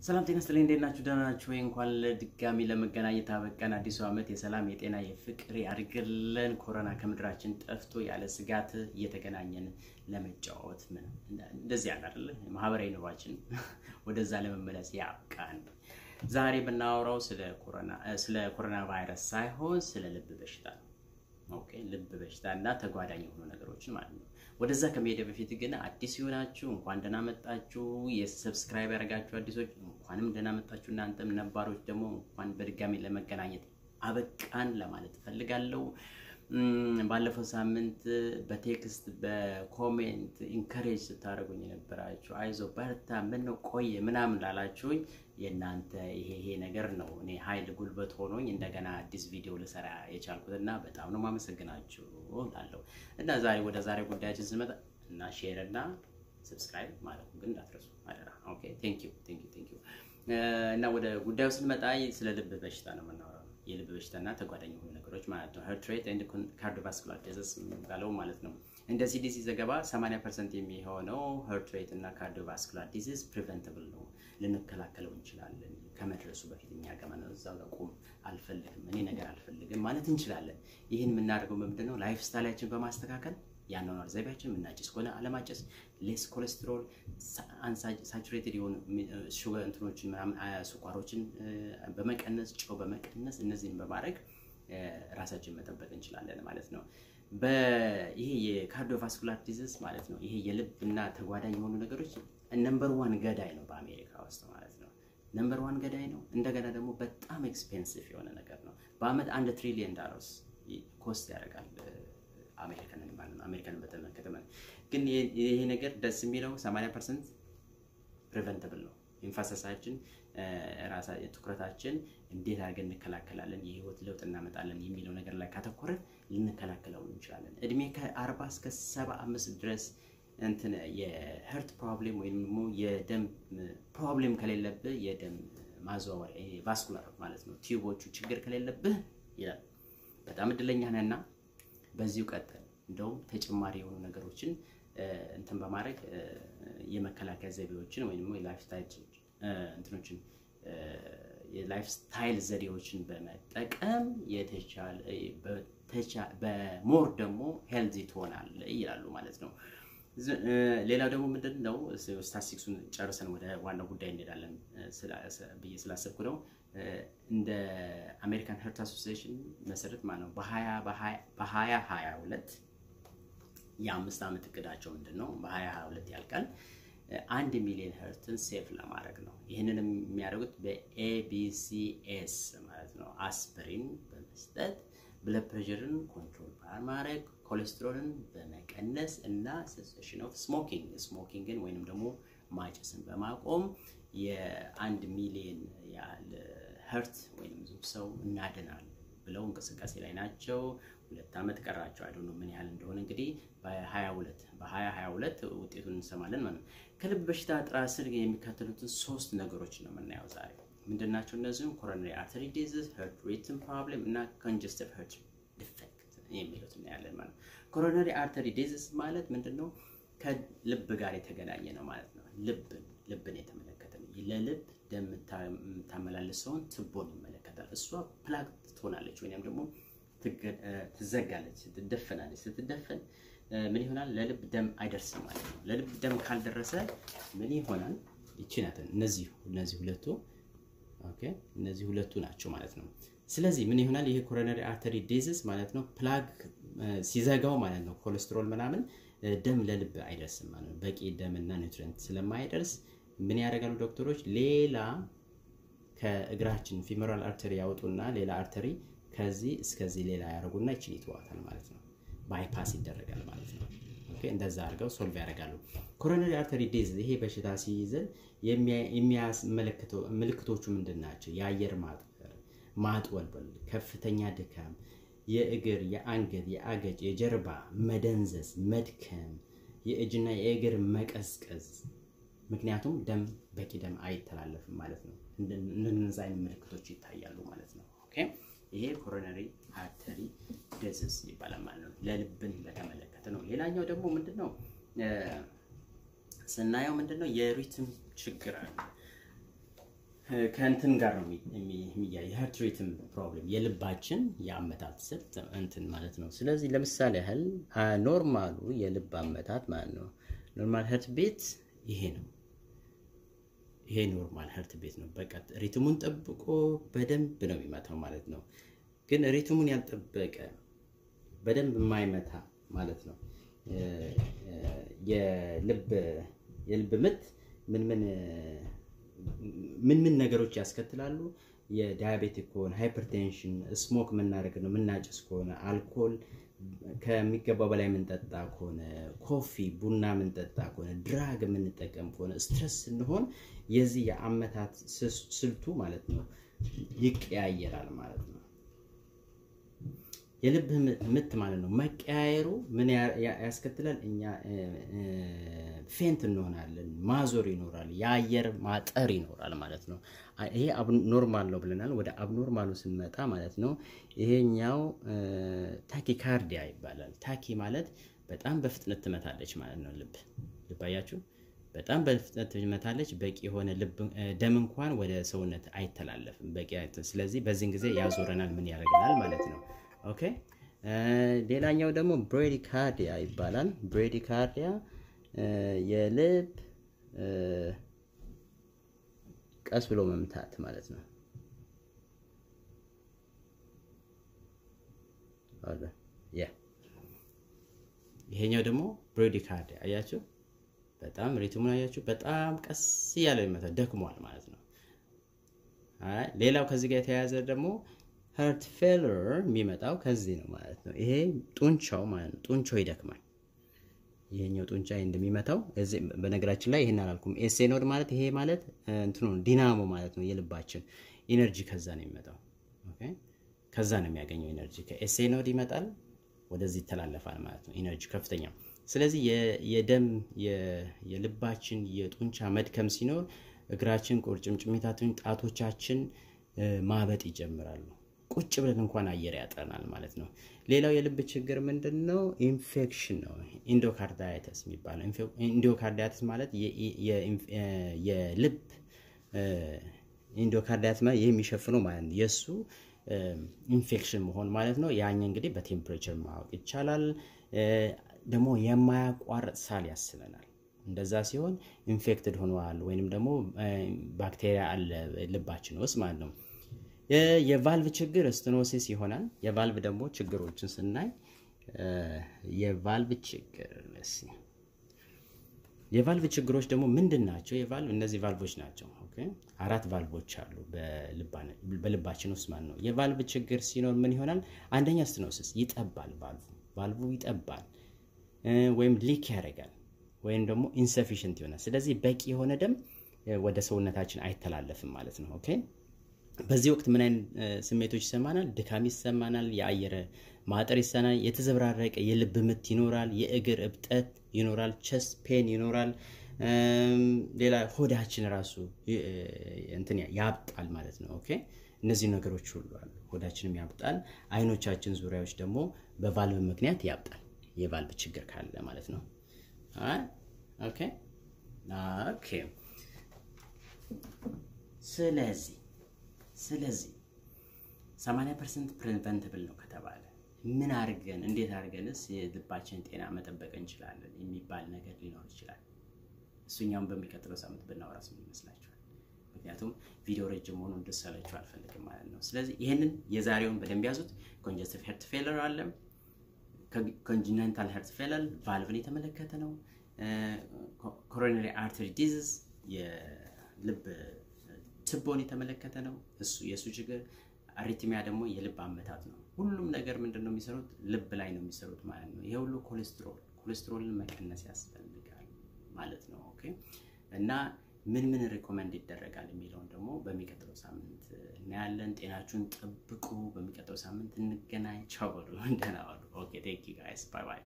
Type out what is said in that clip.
ሰላም ጤና ይስጥልኝ። እንዴት ናችሁ? ደህና ናችሁ ወይ? እንኳን ለድጋሚ ለመገናኘት አበቃን። አዲሱ ዓመት የሰላም የጤና የፍቅር ያድርግልን። ኮሮና ከምድራችን ጠፍቶ ያለ ስጋት እየተገናኘን ለመጫወት ምን እንደዚህ ያለ አይደለ ማህበራዊ ኑሯችን ወደዛ ለመመለስ ያብቃን። ዛሬ የምናወራው ስለ ኮሮና ስለ ኮሮና ቫይረስ ሳይሆን ስለ ልብ በሽታ ነው። ኦኬ ልብ በሽታ እና ተጓዳኝ የሆኑ ነገሮችን ማለት ነው። ወደዛ ከመሄደ በፊት ግን አዲስ የሆናችሁ እንኳን ደህና መጣችሁ። የሰብስክራይብ ያደረጋችሁ አዲሶች እንኳንም ደህና መጣችሁ። እናንተም ነባሮች ደግሞ እንኳን በድጋሚ ለመገናኘት አበቃን ለማለት እፈልጋለሁ። ባለፈው ሳምንት በቴክስት በኮሜንት ኢንከሬጅ ስታደርጉኝ የነበራችሁ አይዞ በርታ፣ ምነው ቆየ ምናምን ላላችሁኝ የእናንተ ይሄ ይሄ ነገር ነው እኔ ኃይል ጉልበት ሆኖኝ እንደገና አዲስ ቪዲዮ ልሰራ የቻልኩት እና በጣም ነው ማመሰግናችሁ ላለሁ እና ዛሬ ወደ ዛሬ ጉዳያችን ስንመጣ እና ሼር እና ሰብስክራይብ ማለት ግን እንዳትረሱ አደራ። ኦኬ ቴንክ ዩ ቴንክ ዩ ቴንክ ዩ እና ወደ ጉዳዩ ስንመጣ ስለ ልብ በሽታ ነው የምናወራው። የልብ በሽታና ተጓዳኝ የሆኑ ነገሮች ማለት ነው። ሄርት ሬት ኤንድ ካርዲዮቫስኩላር ዲዚዝ የሚባለው ማለት ነው። እንደ ሲዲሲ ዘገባ 80 ፐርሰንት የሚሆነው ሄርት ሬት እና ካርዲዮቫስኩላር ዲዚዝ ፕሪቨንተብል ነው፣ ልንከላከለው እንችላለን። ከመድረሱ በፊት እኛ ገመና እዛው ጋር ቁም አልፈልግም፣ እኔ ነገር አልፈልግም ማለት እንችላለን። ይህን የምናደርገው ምንድን ነው? ላይፍ ስታይላችን በማስተካከል የአኗኗር ዘይቤያችን የምናጭስ ከሆነ አለማጨስ፣ ሌስ ኮሌስትሮል፣ ሳቹሬትድ የሆኑ ሹገር እንትኖችን ምናምን ስኳሮችን በመቀነስ ጨው በመቀነስ እነዚህን በማድረግ ራሳችን መጠበቅ እንችላለን ማለት ነው። ይሄ የካርዲዮቫስኩላር ዲዚዝ ማለት ነው። ይሄ የልብና ተጓዳኝ የሆኑ ነገሮች ነምበር ዋን ገዳይ ነው በአሜሪካ ውስጥ ማለት ነው። ነምበር ዋን ገዳይ ነው። እንደገና ደግሞ በጣም ኤክስፔንሲቭ የሆነ ነገር ነው። በአመት አንድ ትሪሊየን ዳላርስ ኮስት ያደርጋል አሜሪካንን ማለት ነው። አሜሪካንን በተመለከተ ማለት ግን ይሄ ነገር ደስ የሚለው 80 ፐርሰንት ፕሪቨንተብል ነው። ኢንፋሰሳችን ራሳ ትኩረታችን እንዴት አድርገን እንከላከላለን፣ የህይወት ለውጥ እናመጣለን የሚለው ነገር ላይ ካተኮረን ልንከላከለው እንችላለን። እድሜ ከ40 እስከ 75 ድረስ እንትን የሄርት ፕሮብሌም ወይም ደግሞ የደም ፕሮብሌም ከሌለብህ የደም ማዘዋወሪያ ቫስኩላር ማለት ነው ቲዩቦቹ ችግር ከሌለብህ ይላል በጣም እድለኛ ነህና በዚሁ ቀጥል። እንደውም ተጨማሪ የሆኑ ነገሮችን እንትን በማድረግ የመከላከያ ዘይቤዎችን ወይም የላይፍ ስታይል እንትኖችን የላይፍ ስታይል ዘዴዎችን በመጠቀም የተቻለ በሞር ደግሞ ሄልዚ ትሆናለህ ይላሉ ማለት ነው። ሌላው ደግሞ ምንድን ነው ስታቲስቲክሱን ጨርሰን ወደ ዋናው ጉዳይ እንሄዳለን ብዬ ስላሰብኩ ነው። እንደ አሜሪካን ሄርት አሶሲዬሽን መሰረት ማለት ነው በሀያ ሀያ ሁለት የአምስት ዓመት እቅዳቸው ምንድን ነው? በሀያ ሀያ ሁለት ያልቃል አንድ ሚሊዮን ሄርትን ሴፍ ለማድረግ ነው። ይህንን የሚያደርጉት በኤቢሲኤስ ማለት ነው አስፕሪን በመስጠት ብለድ ፕሬሽርን ኮንትሮል በማድረግ ኮሌስትሮልን በመቀነስ እና ሴሴሽን ኦፍ ስሞኪንግ ስሞኪንግን ወይንም ደግሞ ማጨስን በማቆም የአንድ ሚሊዮን ያህል ሄርት ወይም ሰው እናድናል ብለው እንቅስቃሴ ላይ ናቸው። ሁለት ዓመት ቀራቸው። አይዶ ምን ያህል እንደሆነ እንግዲህ በ22 በ2022 ውጤቱን እንሰማለን ማለት ነው። ከልብ በሽታ ጥራ ስር የሚከተሉትን ሶስት ነገሮች ነው የምናየው ዛሬ። ምንድናቸው እነዚህም? ኮሮናሪ አርተሪ ዲዚዝ፣ ሄርት ሪትም ፕሮብሌም እና ኮንጀስቲቭ ሄርት ዲፌክት የሚሉት እናያለን ማለት ነው። ኮሮናሪ አርተሪ ዲዚዝ ማለት ምንድን ነው? ከልብ ጋር የተገናኘ ነው ማለት ነው። ልብን ልብን የተመለከተ ነው። ለልብ ደም የምታመላልሰውን ትቦን ይመለከታል። እሷ ፕላክ ትሆናለች ወይም ደግሞ ትዘጋለች፣ ትደፈናለች። ስትደፈን ምን ይሆናል? ለልብ ደም አይደርስም ማለት ነው። ለልብ ደም ካልደረሰ ምን ይሆናል? ይቺ ናት። እነዚህ እነዚህ ሁለቱ ኦኬ፣ እነዚህ ሁለቱ ናቸው ማለት ነው። ስለዚህ ምን ይሆናል? ይሄ ኮሮናሪ አርተሪ ዲዚዝ ማለት ነው ፕላግ ሲዘጋው ማለት ነው ኮሌስትሮል ምናምን ደም ለልብ አይደርስም ማለት ነው። በቂ ደምና ኒውትሪንት ስለማይደርስ ምን ያደርጋሉ ዶክተሮች? ሌላ ከእግራችን ፊሞራል አርተሪ ያወጡና ሌላ አርተሪ ከዚህ እስከዚህ ሌላ ያደርጉና ይችን ይተዋታል ማለት ነው። ባይፓስ ይደረጋል ማለት ነው። እንደዛ አድርገው ሶልቭ ያደርጋሉ። ኮሮናሪ አርተሪ ዲዚዝ ይሄ በሽታ ሲይዘን የሚያስመለክተው ምልክቶቹ ምንድን ናቸው? የአየር ማጠር፣ ማጥወልወል፣ ከፍተኛ ድካም፣ የእግር፣ የአንገት፣ የአገጭ፣ የጀርባ መደንዘዝ፣ መድከም፣ የእጅና የእግር መቀዝቀዝ ምክንያቱም ደም በቂ ደም አይተላለፍም ማለት ነው። እነዚህ አይነት ምልክቶች ይታያሉ ማለት ነው። ኦኬ ይሄ ኮሮናሪ አርተሪ ዲዚዝ ይባላል ማለት ነው። ለልብን በተመለከተ ነው። ሌላኛው ደግሞ ምንድን ነው ስናየው ምንድን ነው የሪትም ችግር አለ። ከእንትን ጋር ነው የሚያይ ሀርት ሪትም ፕሮብሌም የልባችን የአመታት ስልት እንትን ማለት ነው። ስለዚህ ለምሳሌ ያህል ኖርማሉ የልብ አመታት ማለት ነው ኖርማል ሀርት ቤት ይሄ ነው። ይሄ ኖርማል ሀርት ቤት ነው። በቃ ሪትሙን ጠብቆ በደንብ ነው የሚመታው ማለት ነው። ግን ሪትሙን ያልጠበቀ በደንብ የማይመታ ማለት ነው የልብ የልብ ምት ምን ምን ምን ምን ነገሮች ያስከትላሉ? የዳያቤቲክ ከሆነ ሃይፐርቴንሽን፣ ስሞክ የምናደርግ ነው የምናጭስ ከሆነ አልኮል ከሚገባው በላይ የምንጠጣ ከሆነ ኮፊ፣ ቡና የምንጠጣ ከሆነ ድራግ የምንጠቀም ከሆነ ስትረስ ስንሆን የዚህ የአመታት ስልቱ ማለት ነው ይቀያየራል ማለት ነው። የልብ ምት ማለት ነው መቀያየሩ ምን ያስከትላል? እኛ ፌንት እንሆናለን፣ ማዞር ይኖራል፣ የአየር ማጠር ይኖራል ማለት ነው። ይሄ አብኖርማል ነው ብለናል። ወደ አብኖርማሉ ስንመጣ ማለት ነው ይሄኛው ታኪካርዲያ ይባላል። ታኪ ማለት በጣም በፍጥነት ትመታለች ማለት ነው። ልብ ልብ አያችሁ፣ በጣም በፍጥነት ትመታለች። በቂ የሆነ ልብ ደም እንኳን ወደ ሰውነት አይተላለፍም በቂ። ስለዚህ በዚህን ጊዜ ያዞረናል፣ ምን ያደርገናል ማለት ነው። ኦኬ ሌላኛው ደግሞ ብሬዲካርዲያ ይባላል። ብሬዲካርዲያ የልብ ቀስ ብሎ መምታት ማለት ነው። ያ ይሄኛው ደግሞ ብሬዲካርዲያ አያችሁ፣ በጣም ሪትሙን አያችሁ፣ በጣም ቀስ እያለ ይመታ ደክሟል ማለት ነው። ሌላው ከዚህ ጋር የተያያዘ ደግሞ ሀርት ፌለር የሚመጣው ከዚህ ነው ማለት ነው። ይሄ ጡንቻው ማለት ነው። ጡንቻው ይደክማል። ይሄኛው ጡንቻ እንደሚመታው በነገራችን ላይ ይሄን አላልኩም። ኤሴ ኖድ ማለት ይሄ ማለት እንትኑ ዲናሞ ማለት ነው። የልባችን ኢነርጂ ከዛ ነው የሚመጣው። ኦኬ ከዛ ነው የሚያገኘው ኢነርጂ። ከኤሴ ኖድ ይመጣል፣ ወደዚህ ይተላለፋል ማለት ነው ኢነርጂ ከፍተኛ። ስለዚህ የደም የልባችን የጡንቻ መድከም ሲኖር እግራችን፣ ቁርጭምጭሚታችን፣ ጣቶቻችን ማበጥ ይጀምራሉ። ቁጭ ብለን እንኳን አየር ያጥረናል ማለት ነው። ሌላው የልብ ችግር ምንድን ነው? ኢንፌክሽን ነው። ኢንዶካርዳይተስ የሚባለው ኢንዶካርዳይተስ ማለት የልብ ኢንዶካርዳይተስ ማለት ይህ የሚሸፍነው ማለት ነው የእሱ ኢንፌክሽን መሆን ማለት ነው። ያኛ እንግዲህ በቴምፕሬቸር ማወቅ ይቻላል። ደግሞ የማያቋርጥ ሳል ያስለናል። እንደዛ ሲሆን ኢንፌክትድ ሆነዋል ወይንም ደግሞ ባክቴሪያ አለ ልባችን ውስጥ ማለት ነው። የቫልቭ ችግር ስትኖሲስ ይሆናል። የቫልቭ ደግሞ ችግሮችን ስናይ የቫልቭ ችግር የቫልቭ ችግሮች ደግሞ ምንድን ናቸው? የቫልቭ እነዚህ ቫልቮች ናቸው። አራት ቫልቮች አሉ በልባችን ውስጥ ማለት ነው። የቫልቭ ችግር ሲኖር ምን ይሆናል? አንደኛ ስትኖሲስ ይጠባል። ቫልቭ ቫልቭ ይጠባል ወይም ሊክ ያደርጋል ወይም ደግሞ ኢንሰፊሽንት ይሆናል። ስለዚህ በቂ የሆነ ደም ወደ ሰውነታችን አይተላለፍም ማለት ነው። ኦኬ በዚህ ወቅት ምን አይነት ስሜቶች ይሰማናል? ድካም ይሰማናል፣ የአየር ማጠር ይሰማናል፣ የተዘበራረቀ የልብ ምት ይኖራል፣ የእግር እብጠት ይኖራል፣ ቸስት ፔን ይኖራል። ሌላ ሆዳችን ራሱ እንትን ያብጣል ማለት ነው። ኦኬ እነዚህ ነገሮች ሁሉ አሉ። ሆዳችንም ያብጣል። አይኖቻችን ዙሪያዎች ደግሞ በቫልቭ ምክንያት ያብጣል፣ የቫልቭ ችግር ካለ ማለት ነው። ኦኬ ኦኬ ስለዚህ ስለዚህ 80 ፐርሰንት ፕሪቨንትብል ነው ከተባለ ምን አድርገን እንዴት አድርገንስ የልባችንን ጤና መጠበቅ እንችላለን የሚባል ነገር ሊኖር ይችላል። እሱኛውን በሚቀጥለው ሳምንት ብናወራስ ምን ይመስላችኋል? ምክንያቱም ቪዲዮ ረጅም ሆኖ እንድሰለችሁ አልፈልግም ማለት ነው። ስለዚህ ይህንን የዛሬውን በደንብ ያዙት። ኮንጀስቲቭ ሄርት ፌለር አለ። ኮንጂነንታል ሄርት ፌለር ቫልቭን የተመለከተ ነው። ኮሮነሪ አርተሪ ዲዚዝ የልብ ትቦን የተመለከተ ነው። እሱ የእሱ ችግር አሪትሚያ ደግሞ የልብ አመታት ነው። ሁሉም ነገር ምንድን ነው የሚሰሩት? ልብ ላይ ነው የሚሰሩት ማለት ነው። ይሄ ሁሉ ኮሌስትሮል ኮሌስትሮልን መቀነስ ያስፈልጋል ማለት ነው። ኦኬ እና ምን ምን ሪኮመንድ ይደረጋል የሚለውን ደግሞ በሚቀጥለው ሳምንት እናያለን። ጤናችሁን ጠብቁ። በሚቀጥለው ሳምንት እንገናኝ። ቻው በሉ። ደህና ዋሉ። ኦኬ ቴንክ ዩ ጋይስ ባይ ባይ።